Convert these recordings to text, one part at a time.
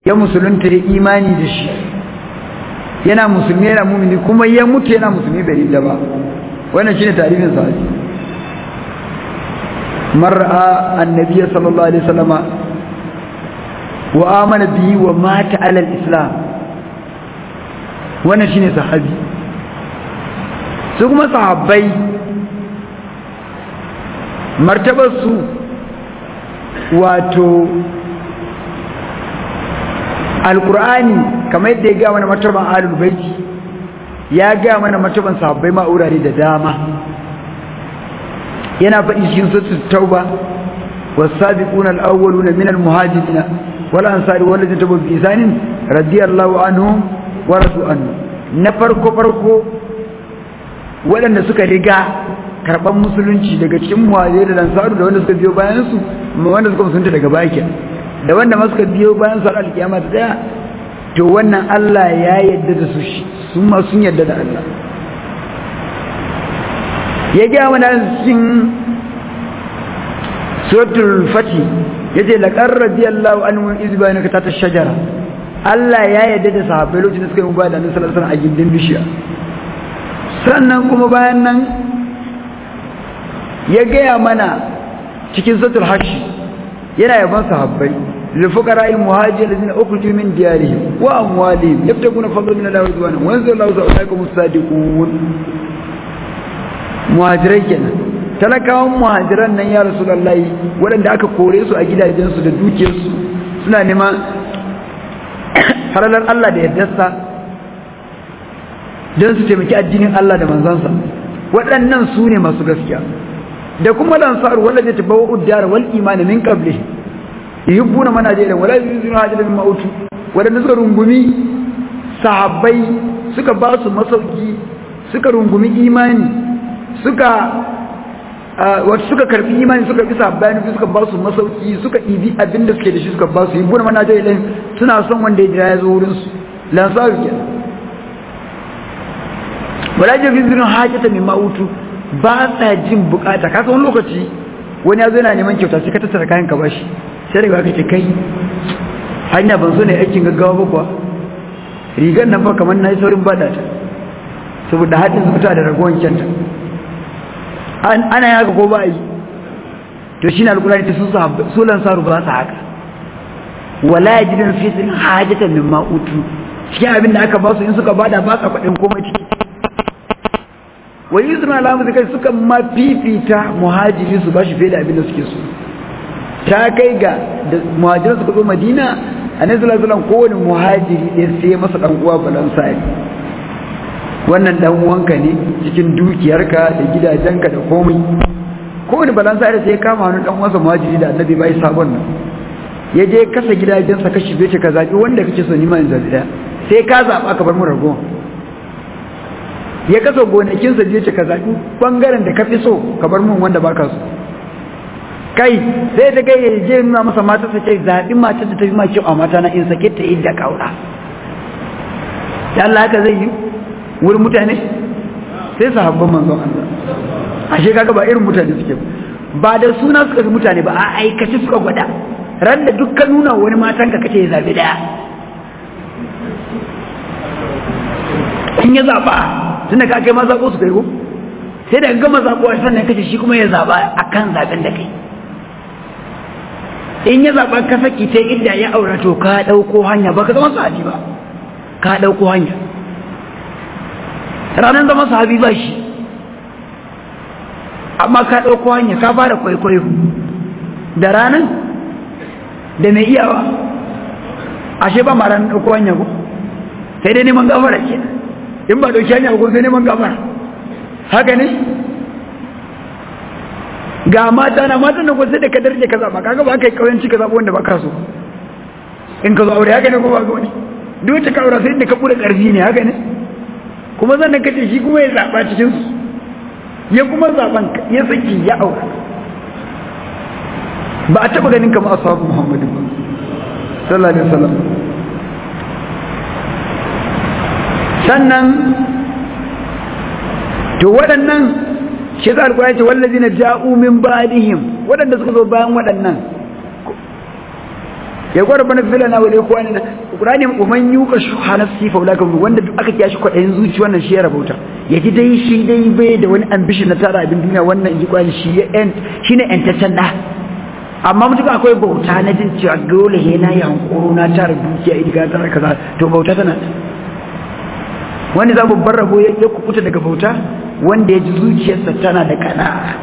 ya musulunta ya imani da shi yana musulmi yana mumini kuma ya mutu yana musulmi bai ridda ba wannan shine tarihin sahabi mar'a annabi sallallahu alaihi wasallama wa amana bihi wa mata ala al-islam wannan shine sahabi su kuma sahabbai martabar su wato alkur'ani kamar yadda ya ga mana martaban ahlul baiti ya ga mana martaban sahabbai ma urare da dama yana faɗi cikin suratul tauba was-sabiquna al-awwaluna minal muhajirin wal ansari wal ladina tabu bi isanin radiyallahu anhum wa radu anhu na farko farko waɗanda suka riga karɓar musulunci daga cikin muhajirai da ansaru da wanda suka biyo bayan su wanda suka musulunta daga baki da wanda ma suka biyo bayan su alkiyama ta daya to wannan Allah ya yadda da su su ma sun yadda da Allah ya ga mana cikin suratul fati yace laqad radiyallahu anhu iz bayanaka ta shajara Allah ya yadda da sahabbai lokacin da suka yi mubada annabi sallallahu alaihi wasallam a gindin bishiya sannan kuma bayan nan ya gaya mana cikin suratul hashj yana yaban sahabbai للفقراء المهاجرين الذين أخرجوا من ديارهم وأموالهم يبتغون فضلا من الله ورضوانا وينزل الله أولئك هم الصادقون muhajirai kenan talakawan muhajiran nan ya rasulullahi waɗanda aka kore su a gidajensu da dukiyarsu suna neman halalar Allah da yardarsa don su taimaki addinin Allah da manzansa waɗannan su ne masu gaskiya da kuma lansar wanda zai tabawa uddara wal imani min qabli yuhibbuna man hajira wala yuzuna hajira min mautu wadanda suka rungumi sahabbai suka ba su masauki suka rungumi imani suka wato suka karbi imani suka bi sahabbai ne suka ba su masauki suka ibi abin da suke da shi suka ba su yuhibbuna man hajira ilayhim suna son wanda ya jira ya zo wurin su lansar kenan wala yuzuna hajata min mautu ba sa jin bukata ka san wani lokaci wani ya zo yana neman kyauta sai ka tattara kayan ka bashi sai daga aka ce kai hanya ban so ne aikin gaggawa ba kuwa rigar nan fa kamar na yi saurin bada ta saboda haɗin zuta da ragowar kyanta ana yi haka ko ba yi to shi na alkulari ta su lansaru ba su haka wala ya jidan fitin hajjatan min ma'utu cikin abin da aka ba su in suka bada ba sa kwaɗin komai ciki wani suna alamu da kai suka ma fifita muhajiri su ba shi fiye da abin da suke so ta kai ga da muhajiran suka zo madina a nan zulazulan kowane muhajiri ɗaya sai masa ɗan uwa balansari wannan ɗan uwanka ne cikin dukiyarka da gidajenka da komai kowane balansari sai ya kama hannun ɗan uwansa muhajiri da annabi bai sabon nan ya je kasa gidajensa kashi bai ce ka zaɓi wanda kake so nima in zaɓi ɗaya sai ka zaɓa ka bar mu rago ya kasa gonakinsa je ce ka zaɓi ɓangaren da ka fi so ka bar mun wanda baka so kai sai ta kai je nuna masa mata ta ce zaɓi matar da ta fi ma kyau a mata na in sake ta idda kaura da Allah haka zai yi wurin mutane sai sahabban manzon Allah ashe kaga ba irin mutane suke ba da suna suka fi mutane ba a aikace suka gwada ran da dukkan nuna wani matan ka kace ya zaɓi daya in ya zaɓa tunda ka kai ma zaɓo su kai ko sai da gama zaɓo a sannan kace shi kuma ya zaɓa akan zaɓen da kai in ya zaɓa ka saki ta inda ya aura to ka ɗauko hanya ba ka zama sahabi ba ka ɗauko hanya ranar zama sahabi ba shi amma ka ɗauko hanya ka fara kwaikwayo da ranar da mai iyawa ashe ba ma ranar ɗauko hanya ko sai dai neman gafara ke in ba ɗauki hanya ko sai neman gafara haka ne ga mata na matan nan sai da ka darje ka zaba kaga ba kai kauyanci ka zaba wanda baka so in ka zo aure haka ne ko ba ga wani duk wacce ka aure sai da ka bude karfi ne haka ne kuma zan ka ce shi kuma ya zaba cikin su ya kuma zaban ya saki ya aure ba a taba ganin kamar ashabu muhammadu sallallahu alaihi wasallam sannan to waɗannan shi za alƙur'ani ce wallazina ja'u min ba'dihim waɗanda suka zo bayan waɗannan ya gwada bana fila na wale kuwa ne Qur'ani man yuka shuha nafsi fa ulaka wanda duk aka kiyashi kwadayin zuci wannan shi ya rabauta ya ji dai shi dai bai da wani ambition na tara abin duniya wannan inji Qur'ani shi ya end shine entaccen da amma mutum akwai bauta na jin cewa dole he na yi hankoro na tara dukiya idiga tara kaza to bauta tana wani za babban rabo ya kukuta daga bauta wanda ya ji zuciyarsa tana da kana'a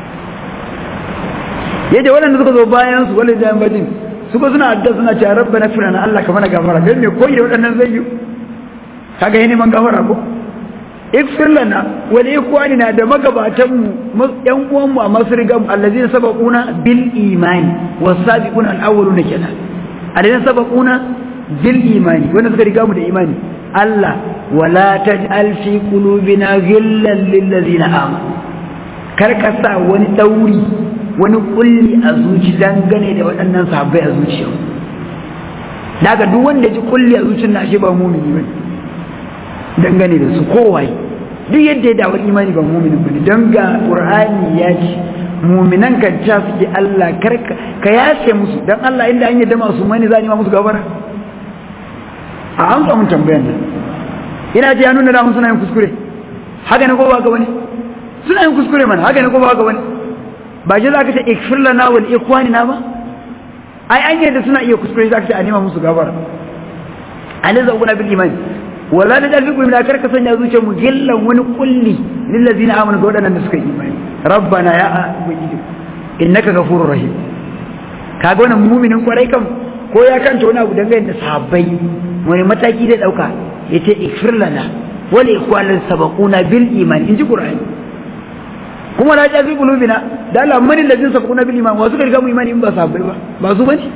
yadda waɗanda suka zo bayan su wani jayan bajin suka suna adda suna cewa rabba na firana Allah ka mana gafara don me koyi da waɗannan zai yi kaga yi neman gafara ko ikfir lana wa li ikwanina da magabatan mu yan uwan mu a masriga mu allazina sabaquna bil imani wasabiquna al awwaluna kenan allazina sabaquna bil imani wanda suka riga mu da imani Allah wala taj'al fi qulubina ghillan lil ladzina amanu kar ka sa wani dauri wani kulli a zuci dangane da waɗannan sahabbai a zuciya daga duk wanda ji kulli a zuciyar na shi ba mumini bane dangane da su kowai duk yadda ya dawo imani ba muminin bane don ga qur'ani ya ce muminan kan ta suke Allah kar ka yace musu dan Allah inda an yadda masu mani za ni ma musu gafara a an samu tambayar nan ina ce ya nuna da suna yin kuskure haka ne ko ba ga wani suna yin kuskure mana haka ne ko ba ga wani ba je za ka ce ikfir lana wal ikhwanina ba ai an yadda suna iya kuskure za ka ce a nema musu gafara aliza ubuna bil iman wala da dalfi kuma da karka sanya zuciyar mu gillan wani kulli lil ladina amanu ga wadannan da suka yi imani rabbana ya ubangiji innaka ghafurur rahim kaga wannan mu'minin kwarai kam ko ya kanta wani abu dangane da sahabbai wani mataki da dauka yace ikfir lana wal ikhwanina sabaquna bil iman inji qur'ani kuma la jafi qulubina da Allah mani ladin sabaquna bil iman wasu riga mu imani in ba sahabbai ba ba su bane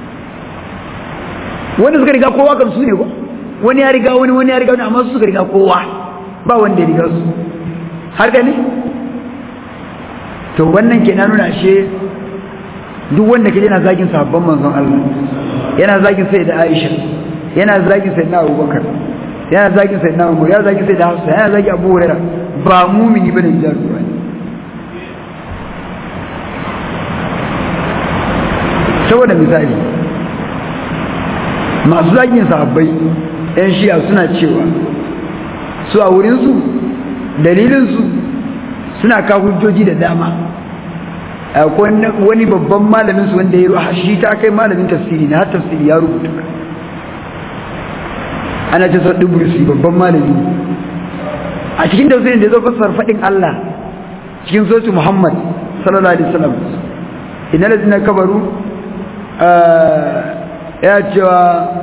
wanda suka riga kowa kan su ne ko wani ya riga wani wani ya riga wani amma su suka riga kowa ba wanda ya riga su har gani to wannan ke nuna ashe duk wanda ke yana zagin sabon manzon Allah yana zagin sai da Aisha yana zagin sai na Abubakar yana zagin sai na Umar yana zagin sai da Hafsa yana zagin Abu Hurairah ba mumini bane jar ruwa saboda misali masu zagin sahabbai yan shi'a suna cewa su a wurinsu dalilinsu suna ka hujjoji da dama wani babban malaminsu wanda ya ruwa shi ta kai malamin tafsiri na har tafsiri ya rubuta ana ce sa duburusi babban malami a cikin tafsirin da ya zo fasar faɗin Allah cikin sosu Muhammad sallallahu alaihi wasallam inna lazina kabaru ya cewa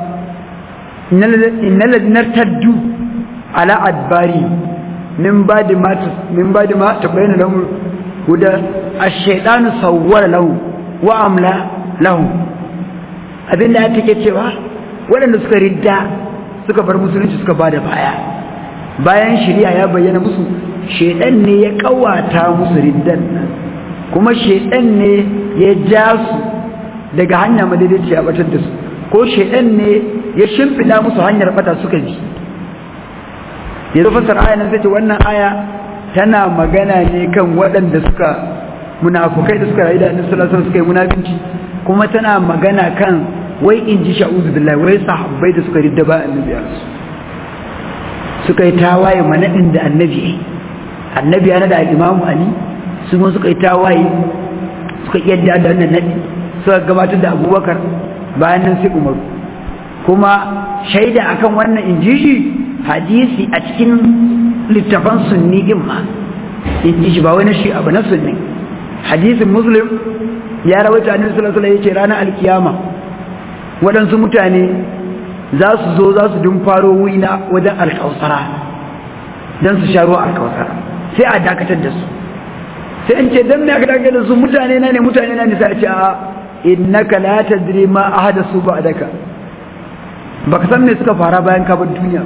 innal ladina taddu ala adbari min ba'di ma min ba'di ma tabayyana lahum huda ash-shaytanu sawwara lahu wa amla lahu abinda ya take cewa waɗanda suka ridda suka bar musulunci suka bada baya bayan shari'a ya bayyana musu shedan ne ya kawata musu riddan kuma shedan ne ya ja su daga hanya madaidaci ya batar da su ko shedan ne ya shimfida musu hanyar bata suka bi yanzu fasar aya nan sai ce wannan aya tana magana ne kan waɗanda suka munafukai da suka rayu da annabi sallallahu alaihi suka yi munafinci kuma tana magana kan wai in ji sha'uzu billahi wai sahabbai da suka ridda ba annabi a su suka yi tawaye manadin da annabi annabi yana da imamu ali su kuma suka yi tawaye suka yadda da wannan nadi suka gabatar da abubakar bayan nan sai umaru kuma shaida akan wannan inji shi hadisi a cikin littafan sunni din ma inji shi ba wani shi abu na sunni hadisin muslim ya rawaita annabi sallallahu alaihi wasallam yace ranar alkiyama waɗansu mutane za su zo za su dumfaro wina wajen alkausara don su sha ruwa alkausara sai a dakatar da su sai an ce don me aka dakatar da su mutane na ne mutane na ne sai a ce a innaka la tadri ma ahdathu ba'daka baka san me suka fara bayan ka bar duniya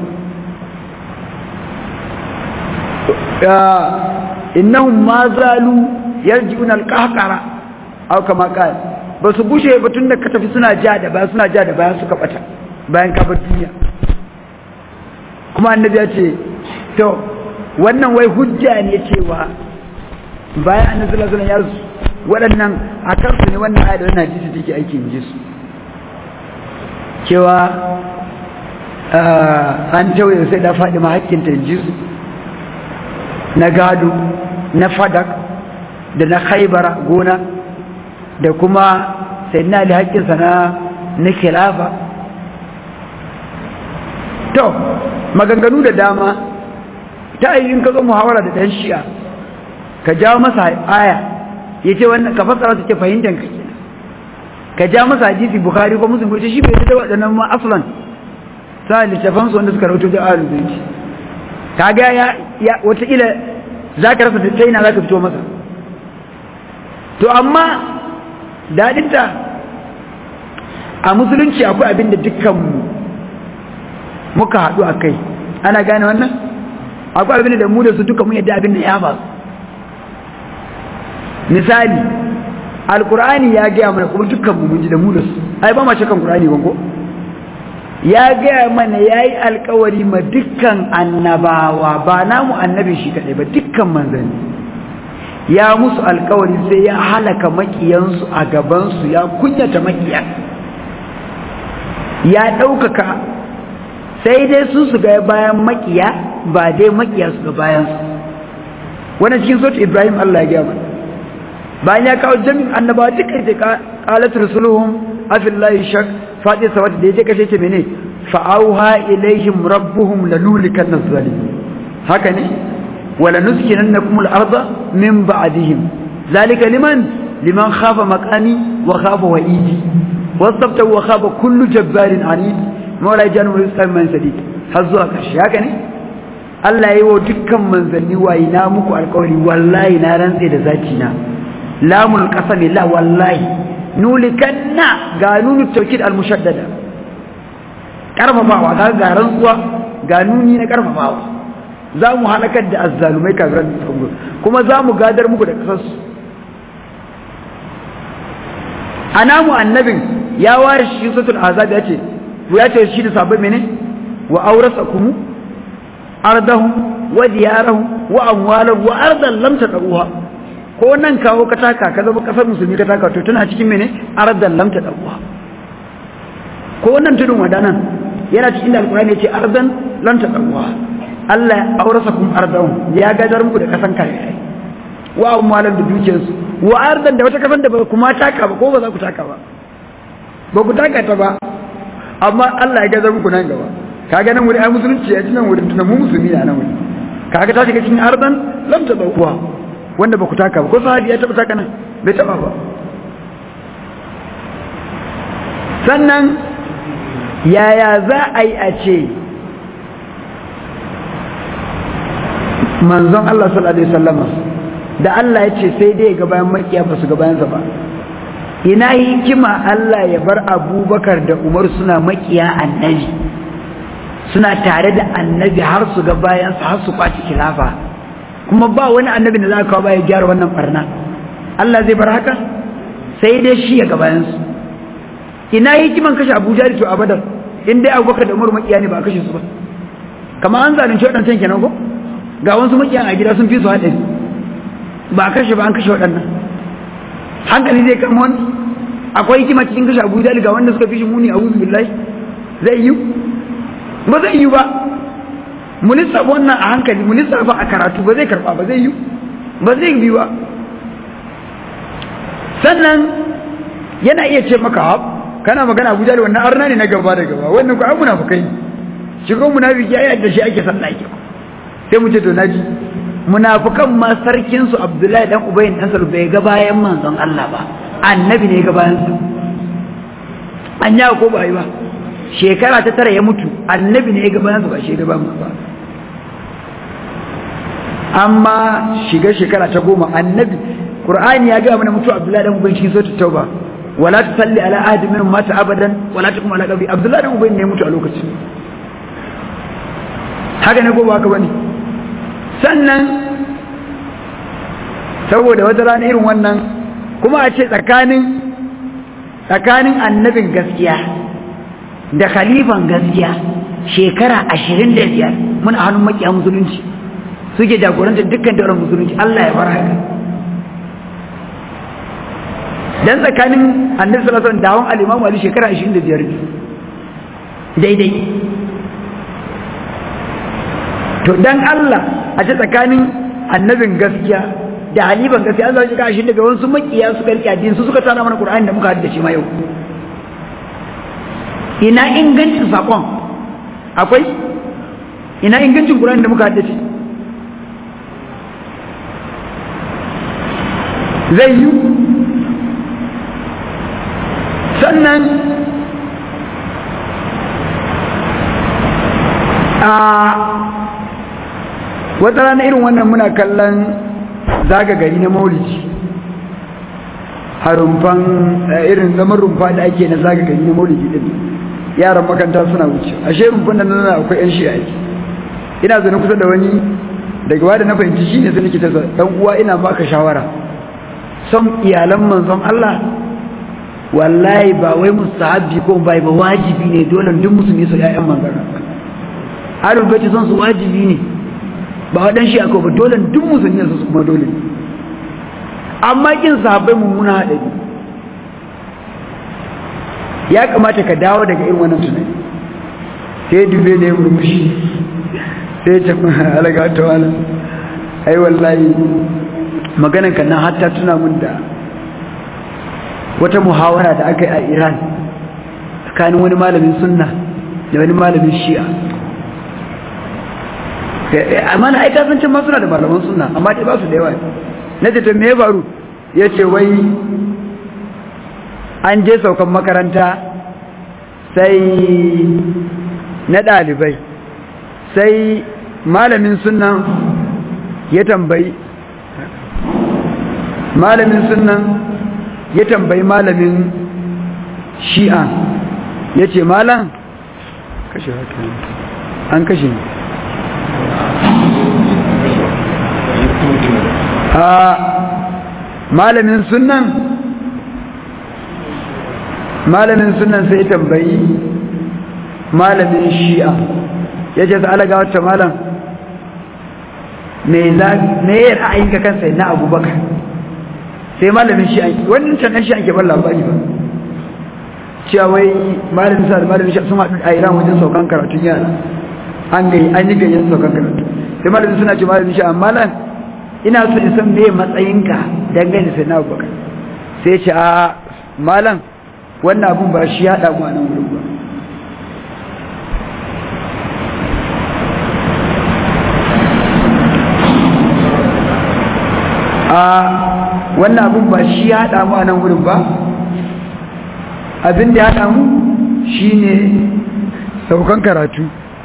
ya innahum ma zalu yarji'una alqahqara aw kama qala ba su bushe ba tunda ka tafi suna ja da baya suna ja da baya suka bata bayan ka bar duniya kuma annabi ya ce to wannan wai hujja ne cewa bayan annabi sallallahu alaihi wasallam ya waɗannan a kansu ne wannan ayat da wannan hadisi take aiki in ji su cewa an tauye sai da faɗi mahakkinta ji na gado na fadak da na haibara gona da kuma sai na da haƙƙinsa na na khilafa to maganganu da dama ta yi in ka zo muhawara da ɗan shi'a ka jawo masa aya ya ce wannan ka fassara su ce fahimtar ka kenan ka ja masa hadisi bukhari ko muslim ko shi bai fita waɗannan ma aslan sa littafan su wanda suka rawaito da ahlul bayt kaga ya ya wata ila zaka rasa ta ina zaka fito masa to amma dadin ta a musulunci akwai abin da dukkan mu muka haɗu a kai ana gane wannan akwai abin da mu da su duka mun yadda abin da ya faru misali alkur'ani ya gaya mana kuma dukkan mu mun ji da mu da su ai ba ma cikin qur'ani ba ko ya gaya mana yayi alkawari ma dukkan annabawa ba namu annabi shi kadai ba dukkan manzanni ya musu alkawari sai ya halaka makiyansu a gabansu ya kunyata makiya ya ɗaukaka sai dai su su ga bayan makiya ba dai makiya su ga bayansu wannan cikin sautin ibrahim allah ya gaya mana bayan ya kawo jami'in annabawa duka ce qalat rusuluhum afillahi shak fadi sawat da yake kashe ce mene fa'auha ilaihim rabbuhum lanulikan zalim haka ne wala nuskinannakum al-ardha min ba'dihim zalika liman liman khafa maqami wa khafa wa'idi wasabta wa khafa kullu jabbarin anid mawla janu rizqan man sadid har zuwa karshe haka ne Allah yi wa dukkan manzanni wayi na muku alƙawari wallahi na rantse da zaki na lamul qasami la wallahi nulikanna ga nunu tawkid al mushaddada karfafawa ga ga rantsuwa ga nuni na karfafawa za mu halakar da azzalumai kafiran kuma za mu gadar muku da kasarsu anamu annabin ya ware shi sutul azab ya ce ya ce shi da sabon mene wa aurasakum ardahum wa diyarahum wa amwalahum wa ardan lam tadruha ko nan kawo ka taka ka zama kasar musulmi ka taka to tana cikin mene ardan lam tadruha ko nan tudun wadanan yana cikin alqur'ani yace ardan lam tadruha Allah ya aurasakum ardahum ya gadar muku da kasan kai wa amwalan da dukiyarsu wa ardan da wata kasan da ba kuma taka ba ko ba za ku taka ba ba ku taka ta ba amma Allah ya gadar muku nan gaba kaga nan wuri ai musulunci ya ci nan wurin tunan mu musulmi ne nan wuri kaga ta shiga cikin ardan lam ta dauwa wanda ba ku taka ba ko sahabi ya taba taka nan bai taba ba sannan yaya za a yi a ce manzon Allah sallallahu alaihi wasallam da Allah ya ce sai dai ga bayan makiya ba su ga bayansa ba ina hikima Allah ya bar Abubakar da Umar suna makiya annabi suna tare da annabi har su ga bayansa har su kwaci khilafa kuma ba wani annabi da za ka kawo ya gyara wannan barna Allah zai bar haka sai dai shi ya ga bayansu ina hikiman kashe Abu Jahl to a Badar in dai Abubakar da Umar makiya ne ba a kashe su ba kamar an zalunci waɗancan kenan ko ga wasu makiyan a gida sun fi su haɗari ba a kashe ba an kashe waɗannan hankali zai kama wani akwai hikima cikin kashe abu jali ga wanda suka fi shi muni a wuzu billahi zai yi ba zai yi ba mu lissafa wannan a hankali mu lissafa a karatu ba zai karɓa ba zai yi ba zai yi ba sannan yana iya ce maka hab kana magana abu jali wannan arna ne na gaba da gaba wannan ku an munafukai shi ko munafiki ya da shi ake sallah ake sai mu ce to naji munafikan ma sarkin su Abdullahi dan Ubay dan Salul bai ga bayan manzon Allah ba annabi ne ga bayan su anya ko ba yi ba shekara ta tara ya mutu annabi ne ga bayan su ba shi ga bayan ba amma shiga shekara ta goma annabi Qur'ani ya ga mana mutu Abdullahi dan Ubay cikin suratul Tauba wala tusalli ala ahadi minhum mata abadan wala taqum ala qabri Abdullahi dan Ubay ne mutu a lokacin haka ne ko ba haka bane sannan saboda wata rana irin wannan kuma a ce tsakanin tsakanin annabin gaskiya da khalifan gaskiya shekara ashirin da biyar muna hannun makiya musulunci suke jagorantar dukkan daular musulunci Allah ya bar haka dan tsakanin annabi sallallahu alaihi wasallam da hawan al-imamu Ali shekara 25 ne daidai to dan Allah a ce tsakanin annabin gaskiya da halifan gaskiya Allah ya kashi daga wasu makiya suka rike addini su suka tsara mana Qur'ani da muka haddace ma yau ina ingancin sakon akwai ina ingancin Qur'ani da muka haddace zai yi sannan a wata rana irin wannan muna kallon zaga gari na maulidi a rumfan irin zaman rumfa da ake na zaga gari na maulidi din yaran makanta suna wuce ashe rumfan da nan akwai yan shi aiki ina zane kusa da wani daga wada na fahimci shi ne sai nake tasa dan uwa ina baka shawara son iyalan manzon Allah wallahi ba wai mustahabi ko bai ba wajibi ne dole duk musulmi su ƴaƴan manzon Allah ahlul baiti son su wajibi ne ba wadan shi akwai ba dole duk musulmi su kuma dole amma kin sahabbai mummuna hadari ya kamata ka dawo daga irin wannan tunani sai dube ne murmushi sai ce alaga ta wala ai wallahi maganan kan nan hatta tuna mun da wata muhawara da aka yi a Iran tsakanin wani malamin sunna da wani malamin shi'a amma na aika sun cin suna da malaman sunna amma dai ba su da yawa na ce to me ya faru ya ce wai an je saukan makaranta sai na ɗalibai sai malamin sunnan ya tambayi malamin sunnan ya tambayi malamin shi'a ya ce malam kashe haka an kashe ne a malamin sunan malamin sunan sai tambayi malamin shi'a ya ce sa'ala ga wata malam me ya ra'ayin ka kansa na abubakar sai malamin shi'a wannan canan shi'a ke ban labari ba cewa wai malamin sa da malamin shi'a sun haɗu a iran wajen saukan karatun yara an gai an yi gayyan saukan karatu sai malamin suna ce malamin shi'a malam ina so in san me matsayinka dangane sai na abubakar sai ce a malam wannan abun ba shi ya damu a nan wurin ba a wannan abun ba shi ya damu a nan wurin ba abin da ya damu shine saukan karatu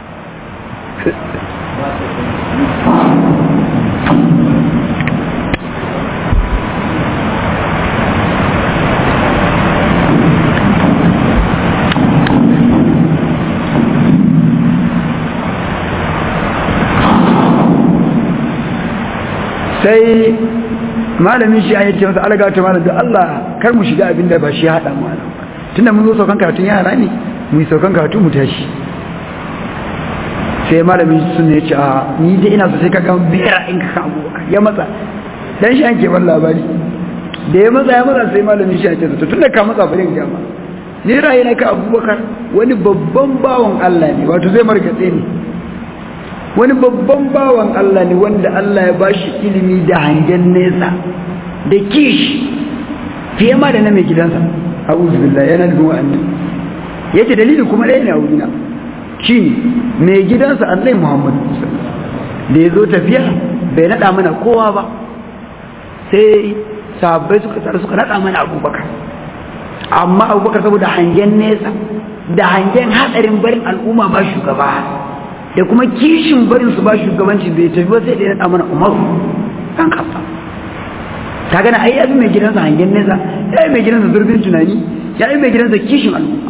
sai malamin shi ya ce masa alaga ta malam da Allah kar mu shiga abin da ba shi haɗa mu nan tunda mun zo saukan karatun yara ne mu yi saukan karatu mu tashi sai malamin sun ya ce a ni dai ina so sai ka ga bera in ka abu ya matsa dan shi an ke ban labari da ya matsa ya matsa sai malamin shi ya ce to tunda ka matsa bari ga ma ni ra'ayi na ka Abubakar wani babban bawon Allah ne wato zai margatse ne wani babban bawan Allah ne wanda Allah ya bashi ilimi da hangen nesa da kishi fiye ma da na mai gidansa a'udhu billahi yana da wa'annan yace dalili kuma ɗaya ne a wurina shine mai gidansa Allah Muhammad da ya zo tafiya bai nada mana kowa ba sai sahabbai suka tsara suka nada mana Abubakar amma Abubakar saboda hangen nesa da hangen hadarin barin al'umma ba shugaba da kuma kishin barin su ba shugabanci bai tafi ba sai da ya naɗa mana umaru ɗan kafa ta gana ai yabi mai gidansa hangen nesa ya yi mai gidansa zurfin tunani ya yi mai gidansa kishin al'umma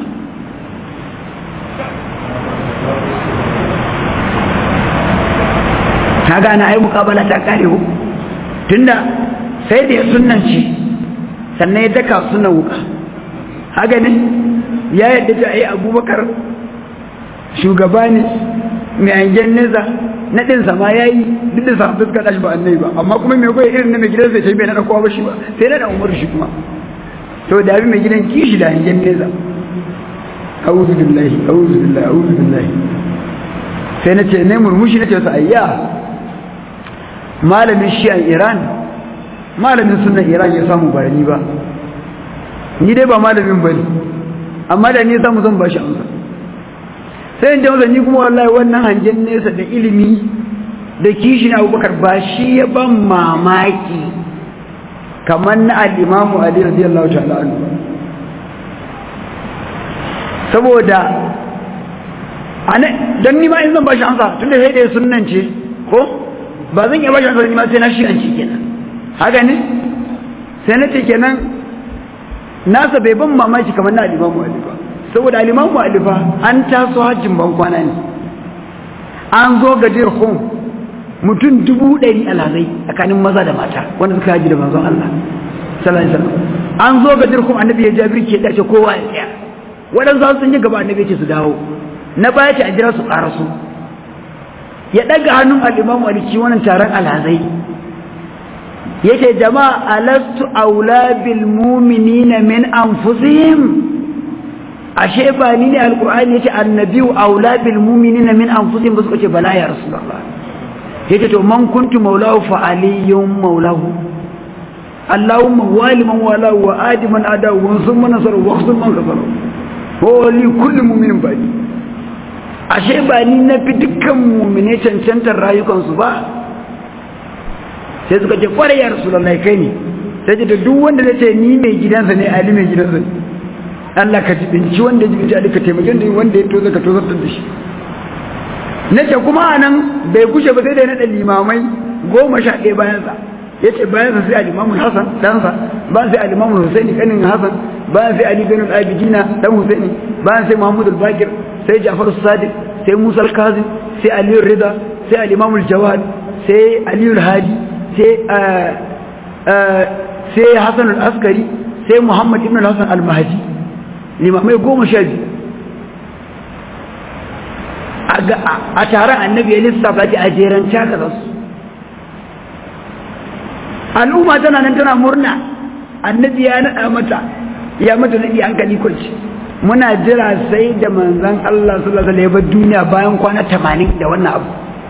ta gana ai mukabala ta kare ku tunda sai da ya sunanci sannan ya daka sunan wuka haka ne ya yadda ta ai abubakar shugaba ne mai hangen nesa na ɗinsa ma ya yi duk da sa fuska ɗashi ba annai ba amma kuma mai goyi irin na mai gidan sai bai na kowa ba shi ba sai na da umar shi kuma to da abin mai gidan kishi da hangen nesa a'udhu billahi a'udhu billahi a'udhu billahi sai na ce ne murmushi na ce wasu ayya malamin shi'an iran malamin sunan iran ya samu ba ni ba ni dai ba malamin bane amma da ni samu zan ba shi amsa sai in jama'a ni kuma wallahi wannan hangen nesa da ilimi da kishin abubakar ba shi ya ban mamaki kamar na al'imamu ali radiyallahu ta'ala anhu saboda don nima in zan ba shi amsa tun da sai da ya sunan ce ko ba zan iya ba shi amsa nima sai na shi an ci kenan haka ne sai na ce kenan nasa bai ban mamaki kamar na alimamu alifa saboda alimamu alifa an taso hajjin ban kwana ne an zo ga dirhum mutum dubu ɗari alhazai tsakanin maza da mata wanda suka haji da manzon Allah sallallahu alaihi wasallam an zo ga dirhum annabi ya jabir ke dace kowa ya tsaya waɗansu sun yi gaba annabi ya ce su dawo na baya ce a jira su ƙara su ya ɗaga hannun al'imamu aliki wannan taron alhazai ya ce jama'a alastu aula bil muminina min anfusihim ashe ba ni ne alqur'ani yace annabiyu aula bil mu'minina min anfusihim ba suka ce bala ya rasulullah yace to man kuntu maulahu fa aliyyun maulahu allahumma wali man wala wa adi man ada wa summa nasaru wa khzul man kafara wa li kulli mu'minin bani ashe ba ni na fi dukkan mu'mine cancantar rayukansu ba sai suka ce kwarai ya rasulullah kai ne sai ce duk wanda zai ce ni mai gidansa ne ali mai gidansa ne Allah ka jibinci wanda ya jibinci Ali ka taimake da wanda ya toza ka tozartar da shi nace kuma anan bai kushe ba sai da ya naɗa limamai goma sha ɗaya bayansa ya ce bayansa sai alimamun Hassan ɗansa bayan sai alimamun Husaini ƙanin Hassan bayan sai Ali Zainul Abidina ɗan Husaini bayan sai Muhammadu Bakir sai Ja'far Sadiq sai Musa Kazim sai Aliyu Rida sai Alimamul Jawad sai Aliyu Hadi sai sai Hassan Al-Askari sai Muhammad ibn Hassan Al-Mahdi limamai goma sha biyu a taron annabi ya lissafa ta a jeren caka za su al'umma tana nan tana murna annabi ya naɗa mata ya mata naɗi hankali kwanci muna jira sai da manzan Allah sallallahu alaihi wasallam duniya bayan kwana tamanin da wannan abu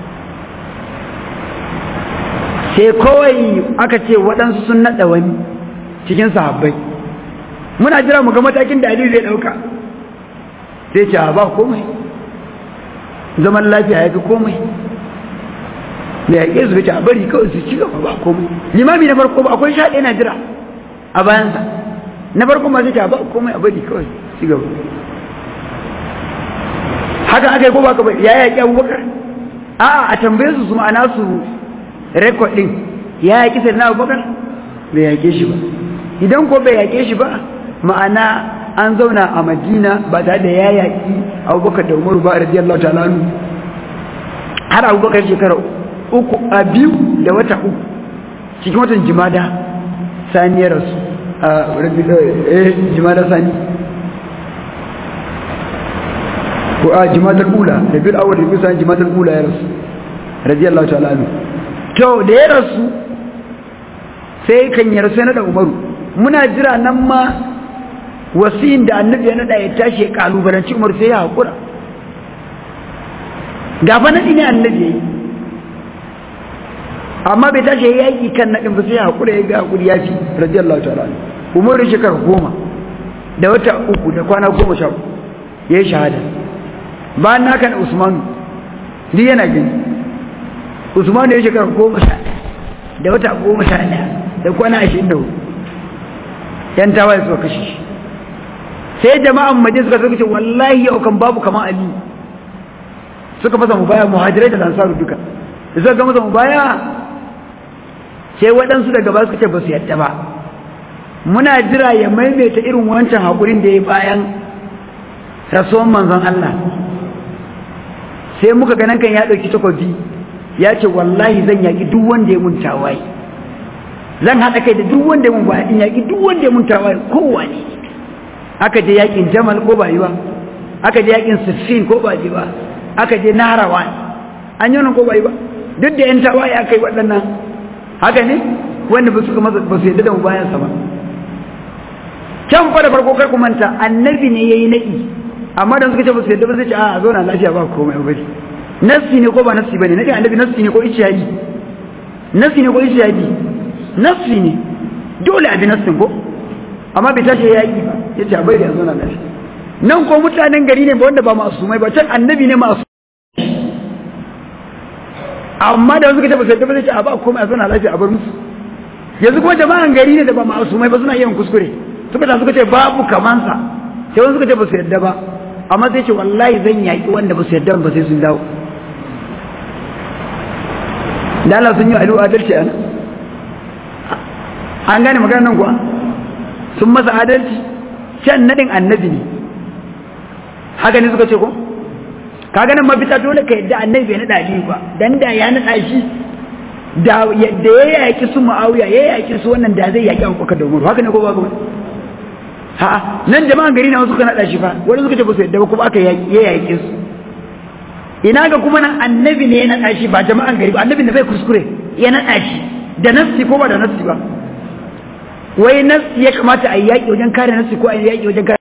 sai kawai aka ce waɗansu sun naɗa wani cikin sahabbai muna jira mu ga matakin da Aliyu zai dauka sai ce ba komai zaman lafiya ya fi komai da yaƙe su ce a bari kawai su ci gaba ba komai limami na farko ba akwai shaɗe na jira a bayansa na farko ma sai ce ba komai a bari kawai ci gaba haka aka yi ko ba ka bari ya yaƙi abubakar a'a a tambaye su su ma'ana su rekod ɗin ya yaƙi sai na abubakar bai yaƙe shi ba idan ko bai yaƙe shi ba ma'ana an zauna a madina ba tare da ya yaƙi abubakar da umaru ba radiyallahu ta'ala har abubakar shekara uku a biyu da wata uku cikin watan jimada saniyar su a jimada sani ko a jimadar ula da bil awar da bil sani jimadar ula ya rasu radiyallahu ta'ala to da ya rasu sai kan yi rasu ya naɗa umaru muna jira nan ma wasiyin da annabi ya naɗa ya tashi ya kalubalanci umar sai ya haƙura gafa naɗi ne annabi ya yi amma bai tashi ya yaƙi kan naɗin ba sai ya haƙura ya ga haƙuri ya fi radiyallahu ta'ala umar shekara goma da wata uku da kwana goma sha ya yi shahada bayan na kan usmanu duk yana gani usmanu ya shekara goma sha da wata goma sha ɗaya da kwana ashirin da hudu yan tawaye suka kashe shi sai jama'an maje suka suka ce wallahi yau kan babu kamar ali suka masa mubaya muhajirai da lansaru duka da suka ga masa mubaya sai waɗansu daga ba suka ce ba su yadda ba muna jira ya maimaita irin wancan haƙurin da ya bayan rasuwan manzon Allah sai muka ganin kan ya ɗauki takobi ya ce wallahi zan yaƙi duk wanda ya mun tawaye zan haɗa kai da duk wanda ya mun baya in yaƙi duk wanda ya mun tawaye kowa ne aka je yaƙin jamal ko ba yi ba aka je yaƙin siffin ko ba yi ba aka je naharawan an yi ko ba yi ba duk da yan tawaye aka yi waɗannan haka ne wanda ba suka masa ba su yadda da mu bayansa ba can fa da farko kar ku manta annabi ne yayi naɗi amma da suka ce ba su yadda ba sai ce a zo na lafiya ba komai bari nassi ne ko ba nassi bane nake annabi nassi ne ko ijtihadi nassi ne ko ijtihadi nassi ne dole a bi nassin ko amma bai tashi yayi ba yace a bai da zo na lafiya nan ko mutanen gari ne ba wanda ba masumai ba can annabi ne masu amma da suka ce ba su yadda ba sai ce a ba komai a zo na lafiya a bar musu yanzu kuma jama'an gari ne da ba masumai ba suna yin kuskure suka ta suka ce babu kamansa sai wani suka ce ba su yadda ba amma sai ce wallahi zan yaƙi wanda ba su yadda ba sai sun dawo da Allah sun yi alu adalci ana an gane magana nan kuwa sun masa adalci can nadin annabi ne haka ne suka ce ko ka ganin mafita dole ka yadda annabi bai naɗa aliyu ba dan da ya naɗa shi da ya yaƙi su ma'auya ya yaƙi su wannan da zai yaƙi abubakar da umaru haka ne ko ba ka ha nan jama'an gari na wasu ka naɗa shi fa wani suka ce ba su yadda ba kuma aka ya yaƙe su ina ga kuma nan annabi ne ya naɗa shi ba jama'an gari ba annabi ne bai kuskure ya naɗa shi da nassi ko ba da nassi ba wai nassi ya kamata a yi yaƙi wajen kare nassi ko a yi yaƙi wajen kare